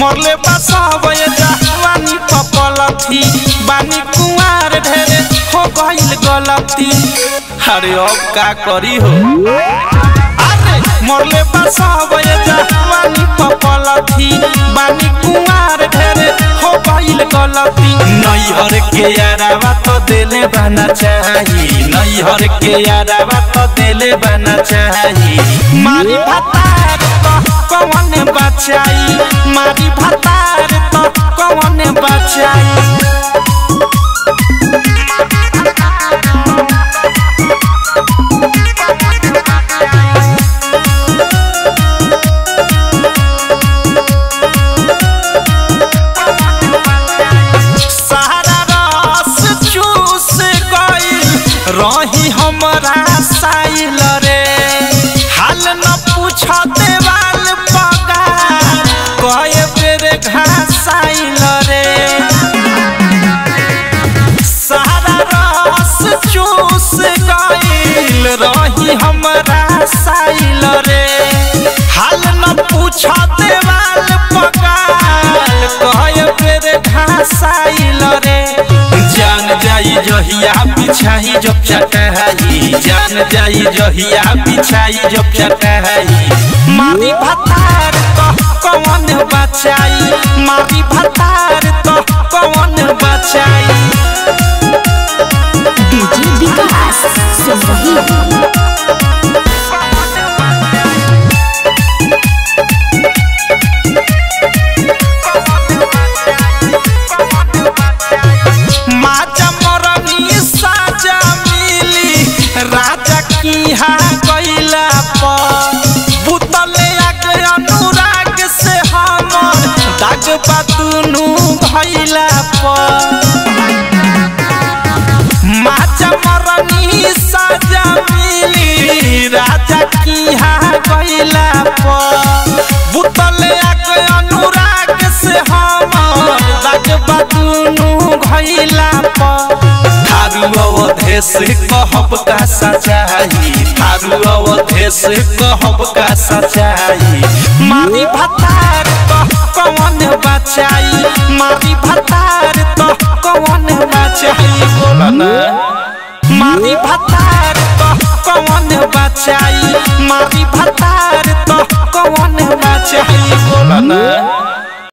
मरले बसबे जवानी पपलथी बानी कुंवार ढेरे हो गइल गलती अरे अब का करी हो अरे मरले बसबे जवानी पपलथी बानी कुंवार ढेरे हो गइल गलती नैहर के यारावा तो देले बना चाही नैहर के यारावा तो देले बना चाही मारी भतार तो कौन बचाई मारी भतार तो कौन बचाई सारा रस चूस गइल रही हमरा साइल रे हाल न पूछ देवाल पगा कए बेर घासाइल रे सारा रस चूस गइल रही हमरा साइल रे हाल न पूछ देवाल पगाल कए बेर घासाइल रे जान जाई जहिया बिछाई जब चटहाई जान जाई जहिया बिछाई जब चटहाई मारी भतार तो कौन बचाई मारी भतार तो कौन बचाई डीजे विकास सिमरही माजा मरनी साजा मिली राजा की हा गइला पर बुतले आग अनुराग से हमर दाग बातुनु भइला पर माजा मरनी साजा मिली राजा की हा गइला पर बुतले आग अनुराग से हमर दाग बातुनु भइला पर थारू अवधेश कहब का सचाई थारू अवधेश कहब का सचाई मारी भतार तो कौन बचाई मारी भतार तो कौन बचाई बोला ना मारी भतार तो कौन बचाई मारी भतार तो कौन बचाई बोला ना